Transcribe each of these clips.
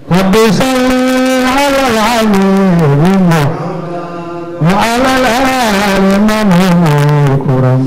رب صل على العليم وعلى الآل من هم الكرم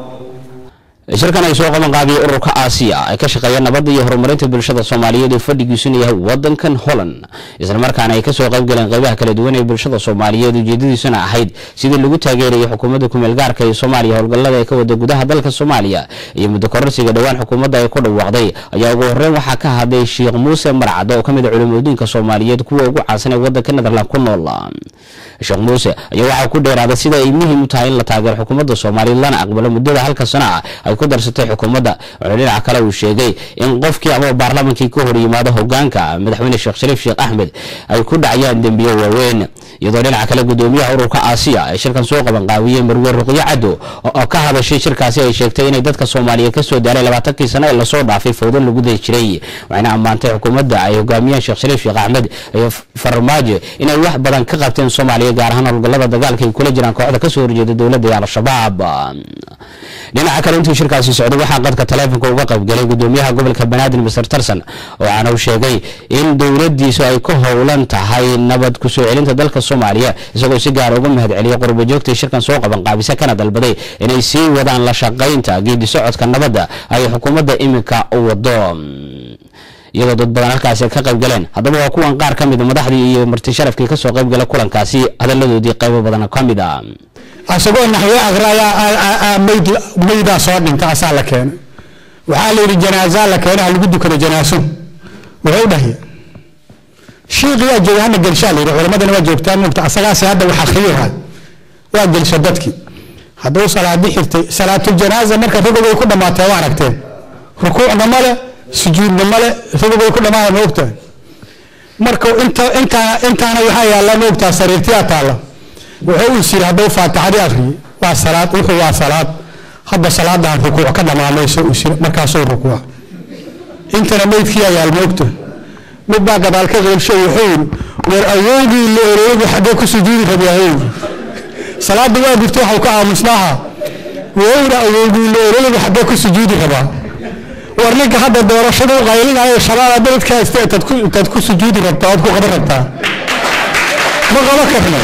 shirkan ay soo qaban qaadiyay ururka aasiya ee ka shaqeeya nabadda iyo horumarinta bulshada soomaaliyeed oo fadhigiisuna yahay wadankan holland islamarkaana ay kasoo qayb galeen qeybaha kala duwan ee bulshada soomaaliyeed ujeedadiisuna ahayd sidii lagu taageerayo xukuumadda kumeel gaarka ee soomaaliya howlgallada ee ka wada gudaha dalka soomaaliya iyo muddo kororsiga dhowaan xukuumadda ay ku dhawaaqday ayaa ugu horeyn waxaa ka hadlay sheekh muuse marcad oo kamid a culimooyinka soomaaliyeed kuwa ugu caansan ee wadanka netherland ku nool sheekh muuse ayaa waxaa ku dheeraaday sida ay muhiim u tahay in la taageero xukuumadda soomaaliyeed lana aqbalo muddada halka sano ah ay ku darsatay xukuumadda wuxuu dhinaca kale uu sheegay in qofkii ama baarlamankii ka hor yimaado hogaanka madaxweyne sheekh shariif sheekh axmed ay ku dhacayaan dembiyo waaweyn iyadoo dhinaca kale gudoomiyaha ururka aasiya ee shirkan soo qaban qaabiyey marwe ruqyo caddo oo ka hadashay shirkaasi ay sheegtay inay dadka soomaaliyeed kasoo daaray labaatankii sano ee lasoo dhaafay fowdo lagu day jiray waxayna ammaantay xukuumadda ay hogaamiyeen sheekh shariif sheekh axmed iyo farmaajo inay wax badan ka qabteen soomaaliya gaar ahaan howlgallada dagaalka ay kula jiraan kooxda kasoo horjeeda dowladda ee al-shabaab dhinaca kale intii shirkaasi socday waxaa qadka taleefonka uga qaybgalay gudoomiyaha gobolka banaadir mister tarson waxaana uu sheegay in dowladiisu ay ka howlan tahay nabad kusoo celinta dalka soomaaliya isagoo si gaara uga mahad celiyay qurbajoogtii shirkan soo qaban qaabisa kana dalbaday inay sii wadaan la shaqaynta geedi socodka nabadda ay xukuumadda iminka u wado iyadoo dad badan halkaasi ka qayb galeen haddaba waa kuwan qaar ka mid a madaxdii iyo marti sharafkii kasoo qayb gala kulankaasi hadaladoodii qaybo badan ka mid a asagoo naxyo aqraya mayd maydaa soo dhinta asaa la keenay waxaa la yidhi janaasaa la keenay ha lagu dukado janaaso wuxuu dhahay shiiqiyaa jooga hana gelshaa la yidhi culamadana waa joogtaa mugta asagaasi hadda wax akhriyahay waa gelsha dadkii hadduu salaadi xirtay salaatuljanaaza marka ragogay ku dhammaatee waa aragteen rukuucna male sujuudna male ragogay ku dhammaaya ma ogtahay marka inta intaa intaana waxaa yaalla ma ogtaha sariirtiyaa taalla wuxuu is yiri hadduu faatixadii akhriyey waa salaad wuxuu waa salaad hadda salaadan rukuuc ka dhamaamayso is markaasuu rukuuc intana meydkiyaa yaal moogta mid baa gadaal ka qeybshay wuxuu yiri war awoogii la oroogi xaggee ku sujuudi rabyahay salaada waa gurta waxau ka aamusnaaha wuxuu yiri awoogii la oroogi xaggee ku sujuudi rabaa war ninka hadda doorashadu qaylinayo shabaab beledka haysta intaad ku sujuudi rabtaa ood ku qaban rabtaa ma qaba karna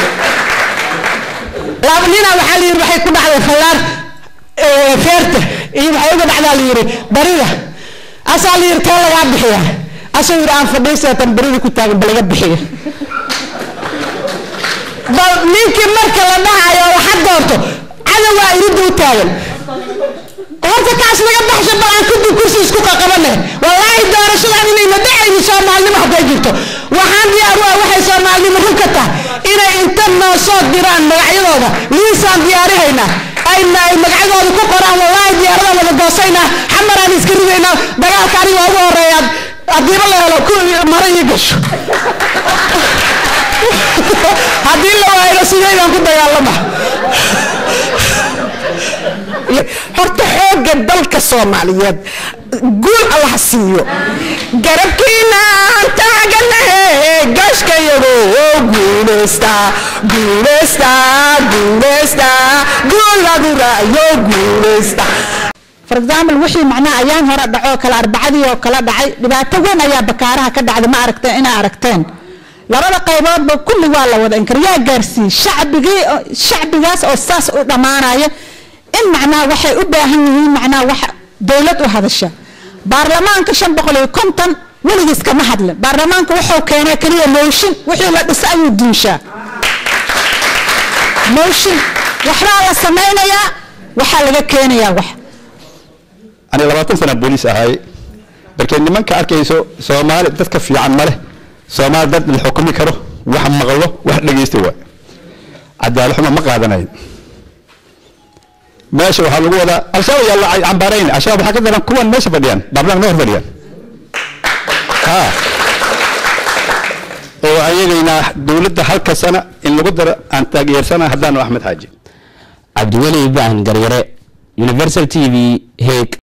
laba nina waxaa la yidhi waxay ku dhacday khallaar feerta iyo waxay uga dhacdaa la yidhi barida asaa la yidhi tee lagaa bixiya asuu yidhi aan fadhiiseetan barida ku taagan ba laga bixiya bal ninkii marka la dhahayo waxa doorto cadowaa iridda u taagan horta kaas laga baxsho bal aan kadib kursi isku qaqabane wallaahi doorashadan inayna dhacayni soomaalinimo hadday jirto waxaan diyaar u ah waxay soomaalinimo run ka tahay inay inta noo soo diraan magacyadooda liisaan diyaarihaynaa ayna ay magacyadooda ku qoraan wallaahi diyaarada wada goosaynaa xamaraan iska ridaynaa dagaalka aniga ugu horeeyaad haddiiba la helo ku mara ii gasho haddii la waayno sideydaan ku dagaalama horta xoogga dalka soomaaliyeed guul allah siiyo garabkiinaan taaganahe gashkayago guuleysta guuleysta guuleysta guuladurayo guuleysta for example wixii macnaha ayaan hore dhaco kale arbacadii oo kala dhacay dhibaato weyn ayaa bakaaraha ka dhacday ma aragteen inaa aragteen labada qayboodba kulli waa la wada inkar yaa gaarsiiyey shacbigii shacbigaas oo saas u dhammaanaya in macnaha waxay u baahan yihiin macnaha wax dowlad u hadasha baarlamaanka shan boqol iyo konton weligiis kama hadlin baarlamaanka wuxuu keenay keliya mooshin wixii la dhisa ayuu duunshaa mooshin waxbaa la samaynayaa waxaa laga keenayaa wax ani labaatan sana booliis ahay markee nimanka arkayso soomaali dadka fiican ma leh soomaali dad la xukumi karo wax maqlo wax dhegeysta waay cadaalad xumo ma qaadanayn meesha waxaa lagu wadaa al-shabaab yaa la cambaarayn al-shabaab waxaa ka daran kuwan meesha fadhiyaan baarlamaanka ma hor fadhiyaan ha oo ayagayna dowladda halka sana in lagu daro aan taageersana haddaanu axmed xaaji cabdiweli ibrahim garyare universal t v heeg